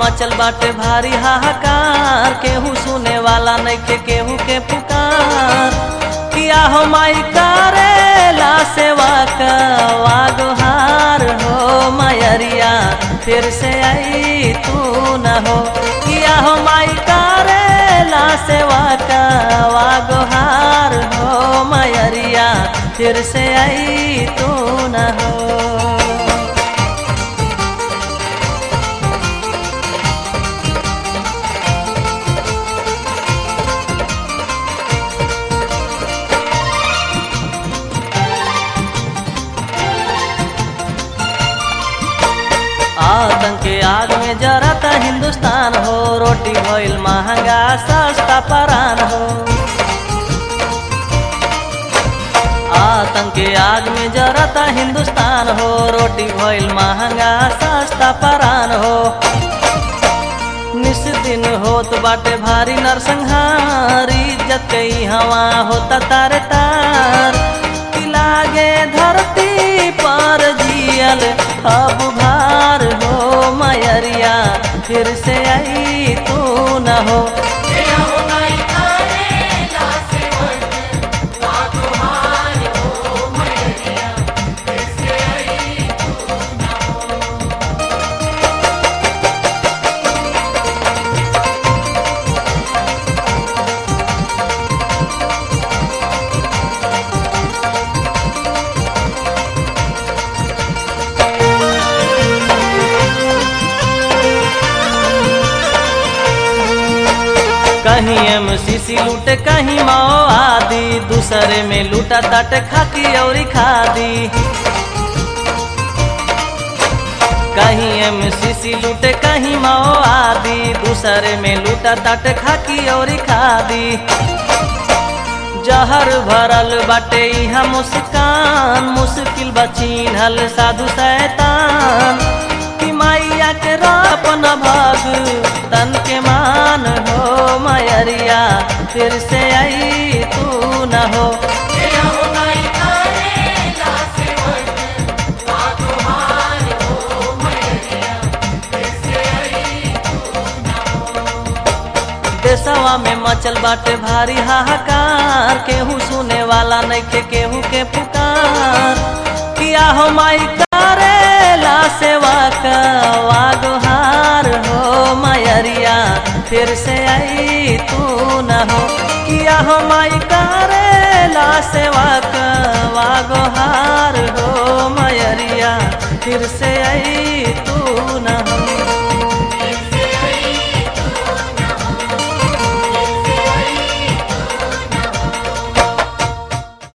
मचल बाटे भारी हाहाकार केहू सुने वाला नहीं के केहू के पुकार किया हो माई करेला सेवा का वागोहार हो मयरिया फिर से आई तू न हो किया हो माई करेला सेवा का वागोहार हो मयरिया फिर से आई तू न हो आतंक के आग में जरता हिंदुस्तान हो रोटी भइल महंगा सस्ता परान हो आतंक के आग में जरता हिंदुस्तान हो रोटी भइल महंगा सस्ता परान हो निस दिन होत बाटे भारी नरसंहार इज्जत के हवा होता तारे तार कि लागे धरती पर जियल अब भार हो मयरिया फिर से आई तू न हो कहीं एम सीसी लूटे कहीं माओ आदि दूसरे में लूटा तट खाकी और खादी कहीं एम सीसी लूटे कहीं माओ आदि दूसरे में लूटा तट खाकी और खादी जहर भरल बाटे यहाँ मुस्कान मुश्किल बचीनल साधु शैतान कि मैया के रापन भाग तन के मान हो मयरिया फिर से आई तू न हो देशवा में मचल बाटे भारी हाहाकार केहू सुने वाला नहीं के केहू के पुकार किया हो माई करेला सेवा का वागोहार हो मयरिया फिर से आई तू न हो किया हो माई करेला सेवा का वागोहार हो मयरिया फिर से आई